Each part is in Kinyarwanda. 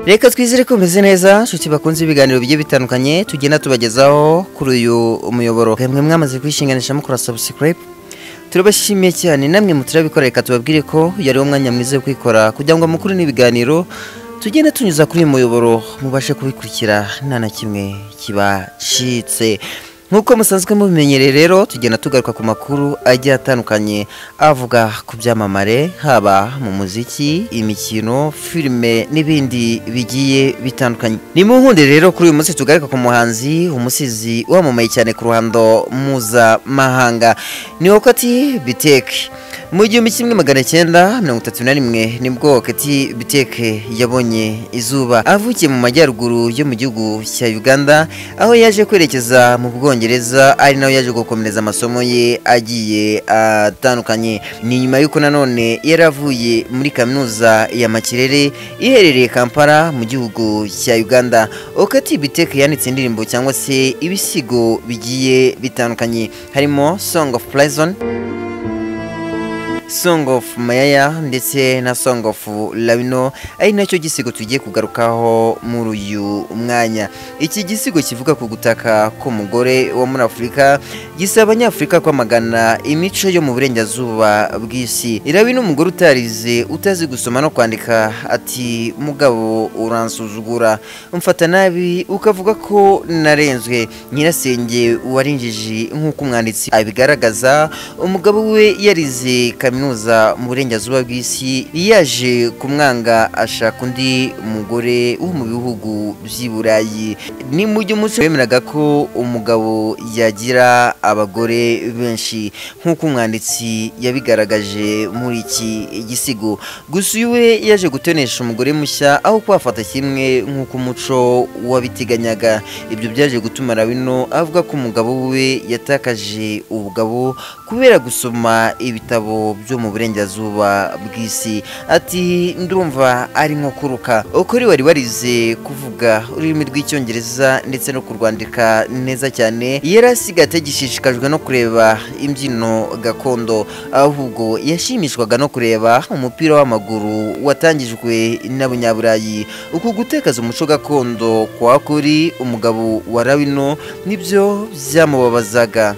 reka twizere ko umeze neza nshuti bakunze ibiganiro bigiye bitandukanye tugenda tubagezaho kuri uyu muyoboro mwe mwamaze kwishinganisha mukora subscribe turabashimiye cyane namwe muturabikora reka tubabwire ko yari umwanya mwiza wo kwikora kugira ngo mukuru n'ibiganiro tugenda tunyuza kuri uyu muyoboro mubashe kubikurikira nta na kimwe kibacitse nk'uko musanzwe mubimenyereye rero tugenda tugaruka ku makuru agiye atandukanye avuga ku byamamare haba mu muziki imikino filime n'ibindi bigiye bitandukanye ni mu nkunde rero kuri uyu munsi tugaruka ku muhanzi umusizi wamamaye cyane ku ruhando mpuzamahanga ni wowe ati biteke mu gihumbi kimwe magana cyenda mirongo itatu na rimwe nibwo kati biteke yabonye izuba avukiye mu majyaruguru yo mu gihugu cya uganda aho yaje kwerekeza mu bwongereza ari naho yaje gukomereza amasomo ye agiye atandukanye ni nyuma y'uko nanone yari avuye muri kaminuza ya makirere iherereye kampala mu gihugu cya uganda okati biteke yanditse indirimbo cyangwa se ibisigo bigiye bitandukanye harimo song of prison song of mayaya ndetse na song of labino ari nacyo gisigo tugiye kugarukaho muri uyu mwanya iki gisigo kivuga ku gutaka k'umugore wo muri afurika gisaba abanyafurika kwamagana imico yo mu burengerazuba bw'isi irabi n'umugore utarize utazi gusoma no kwandika ati mugabo uransuzugura mfata nabi ukavuga ko narenzwe nyirasenge warinjije nk'uko umwanditsi abigaragaza umugabo we yarize kaminuza mu burengerazuba bw'isi yaje kumwanga ashaka undi mugore wo mu bihugu by'i burayi ni mu gihe umuco wemeraga ko umugabo yagira abagore benshi nk'uko umwanditsi yabigaragaje muri iki gisigo gusa uyu we yaje gutonesha umugore mushya aho kuhafata kimwe nk'uko umuco wabiteganyaga ibyo byaje gutuma rabino avuga ko umugabo we yatakaje ubugabo kubera gusoma ibitabo byo mu burengerazuba bw'isi ati ndumva ari nko kuruka ukuri wari warize kuvuga ururimi rw'icyongereza ndetse no kurwandika neza cyane yari asigaye atagishishikajwe no kureba imbyino gakondo ahubwo yashimishwaga no kureba umupira w'amaguru watangijwe n'abanyaburayi uku gutekaza umuco gakondo kwa kuri umugabo wa rabino nibyo byamubabazaga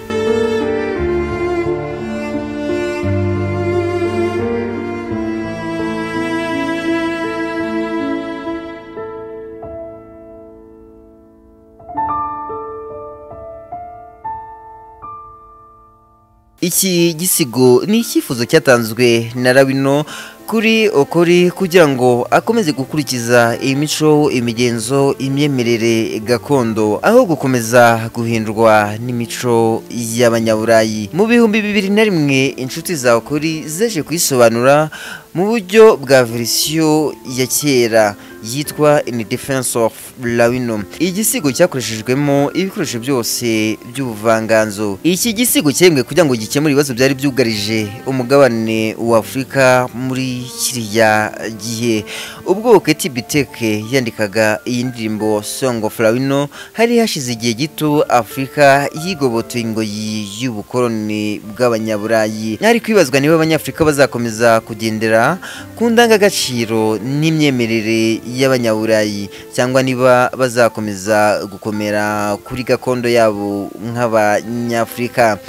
iki gisigo ni icyifuzo cyatanzwe na rabino kuri okori kugira ngo akomeze gukurikiza imico imigenzo imyemerere gakondo aho gukomeza guhindurwa n'imico y'abanyaburayi mu bihumbi bibiri na rimwe inshuti za okori zaje kuyisobanura mu buryo bwa verisiyo ya kera yitwa in defense of lawino igisigo cyakoreshejwemo ibikoresho byose by'ubuvanganzo iki gisigo cyemwe kugira ngo gikemure ibibazo byari byugarije umugabane wa afurika muri kiriya gihe ubwo keti biteke yandikaga iyi ndirimbo song of lawino hari hashize igihe gito afurika yigobotoye ingoyi y'ubukoloni bw'abanyaburayi hari kwibazwa niba abanyafurika bazakomeza kugendera ku ndangagaciro n'imyemerere y'abanyaburayi cyangwa niba bazakomeza gukomera kuri gakondo yabo nk'abanyafurika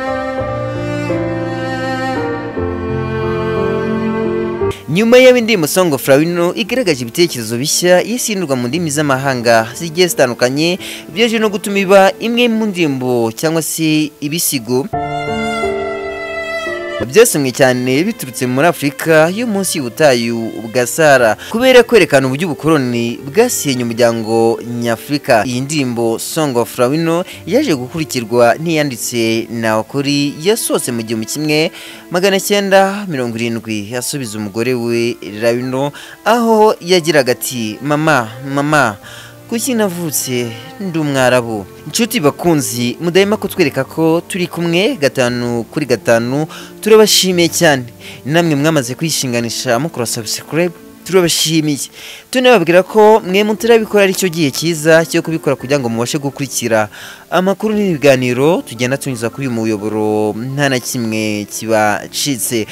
nyuma y'aho indirimbo song of lawino igaragaje ibitekerezo bishya yisindurwa mu ndimi z'amahanga zigiye zitandukanye byaje no gutuma iba imwe mu ndirimbo cyangwa se ibisigo byasomwe cyane biturutse muri afurika yo munsi y'ubutayu bwa sara kubera kwerekana uburyo ubukoloni bwasenye umuryango nyafurika iyi ndirimbo song of lawino yaje gukurikirwa n'iyanditse na okori yasohotse mu gihumbi kimwe magana cyenda mirongo irindwi asubiza umugore we lawino aho yagiraga ati mama mama kuki navutse ndi umwarabu inshuti bakunzi mudahema kutwereka ko turi kumwe gatanu kuri gatanu turabashimiye cyane namwe mwamaze kwishinganisha mukora subscribe turabashimiye tunababwira ko mwe mutarabikora aricyo gihe cyiza cyo kubikora kugira ngo mubashe gukurikira amakuru n'ibiganiro tugenda tunyuza kuri uyu muyoboro nta na kimwe kibacitse